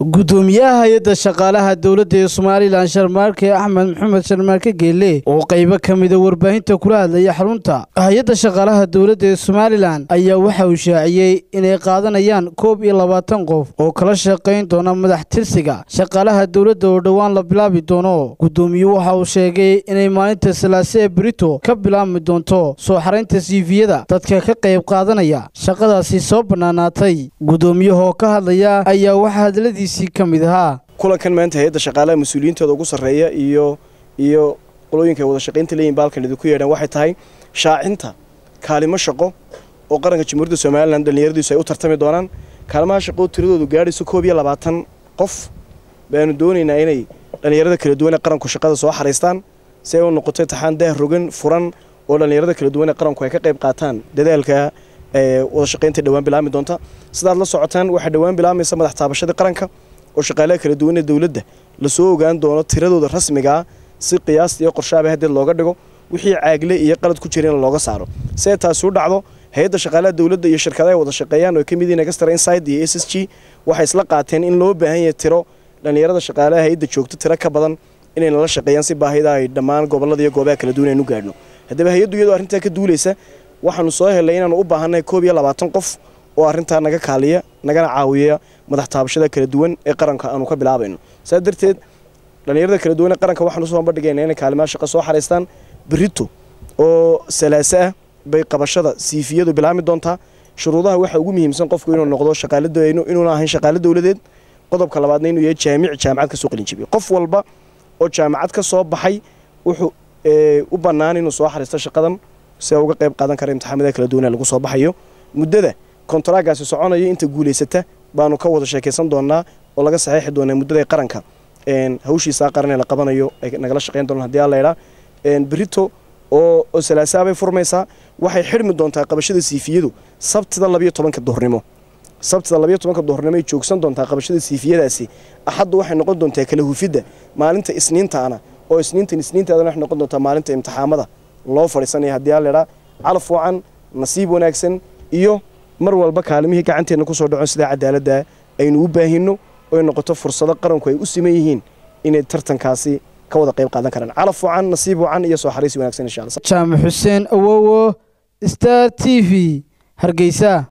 gudoomiyaha hay-adda shaqaalaha dowladda ee somalilan sharmaarke axmed maxamed sharmaarke geelle oo qaybo ka mida warbaahinta kula hadlaya xarunta hay-adda shaqaalaha dowladda ee somalilan ayaa waxa uu shaaciyey inay qaadanayaan koob iyo labaatan qof oo kala shaqayn doona madax tirsiga shaqaalaha dowladda oo dhowaan la bilaabi doono gudoomiyuhu waxa uu sheegay inay maalinta salaase ee berito ka bilaabmi doonto soo xaraynta siifiyada dadka ka qayb qaadanaya shaqadaasi soo bannaanaatay gudoomiyahoo ka hadlaya ayaa waxaa hadladiis kulankan maanta hay-adda shaqaalaha mas-uuliyiintooda ugu sarreeya iyo iyo qolooyinka ay wada shaqaynta leeyihin baalkan idinku yeedhaan waxay tahay shaacinta kaalimo shaqo oo qaranka jamhuuriyadda somalilan dhallinyaradiisu ay u tartami doonaan kaalimaha shaqo tiradoodu gaadhayso koob iyo labaatan qof baanu doonaynaa inay dhallinyarada kala duwan ee qaranku shaqada soo xariistaan si ay u noqoto taxaan daah rogan furan oo dhallinyarada kala duwan ee qaranku ay ka qayb qaataan dadaalka wada shaqaynta dhawaan bilaabmi doonta sidaad la socotaan waxaa dhowaan bilaabmaysa madax taabashadii qaranka oo shaqaalaha kala duwan ee dowladda lasoo ogaan doono tiradooda rasmigaa si qiyaasta iyo qorshaaba hadeed looga dhigo wixii caagle iyo qalad ku jirana looga saaro si ay taasi u dhacdo hay-adda shaqaalaha dowladda iyo shirkadaha wada shaqeeyaan oo ka mid yihiin extra inside iyo s s g waxay isla qaateen in loo baahan yahay tiro dhallinyarada shaqaalaha hay-adda joogto tiro ka badan inay nala shaqeeyaan si baahida ay dhammaan gobollada iyo goobaha kala duwan aynu gaadhno haddaba hay-addu iyadoo arrintaa ka duulaysa waxaanu soo helay inaanu u baahannahay koob iyo labaatan qof oo arrintaa naga kaaliya nagana caawiya madax taabashada kala duwan ee qaranka aanu ka bilaabayno saa darteed dhallinyarada kala duwan ee qaranka waxaanu usoo bandhigayna inay kaalimaha shaqo soo xaraystaan berito oo salaase ah bay qabashada siifiyadu bilaabmi doontaa shuruudaha waxaa ugu muhiimsan qofku inuu noqdo shaqaaladainuuna ahayn shaqaalo dowladeed qodobka labaadna inuu yahay jaamic jaamacad ka soo qalinjabiyo qof walba oo jaamacad ka soo baxay wuxuu u bannaan inuu soo xariisto shaqadan si uga qayb qaadan kara imtixaamada kala duwan ee lagu soo baxayo muddada kontaragaasi soconayo inta guulaysata baanu ka wada sheekaysan doonaa oo laga saxiixi doonaa muddada qaranka hawshiisaa qaran ee la qabanayo ay nagala shaqayn doonaan hadii alla idhaa berito oo salaasaabay furmaysaa waxay xidhmi doontaa qabashada siifiyadu sabtida labiyo tobanka duhurnimo sabtida labiyo tobanka duhurnimo ay joogsan doontaa qabashada siifiyadaasi axaddu waxay noqon doontaa kala hufidda maalinta isniintaana oo isniintan isniintaadana waxay noqon doontaa maalinta imtixaamada loo fadhiisanaya haddii alla idhaa calaf wacan nasiib wanaagsan iyo mar walba kaalimihii gacanteenna kusoo dhacon sidaa cadaaladda aynu u baahinno oy noqoto fursado qaranku ay u siman yihiin inay tartankaasi ka wada qayb qaadan karaan calaf wacan nasiib wacan iyo soo xariisi wanagsan insha alla jaamac xuseen awowo star t v hargeysa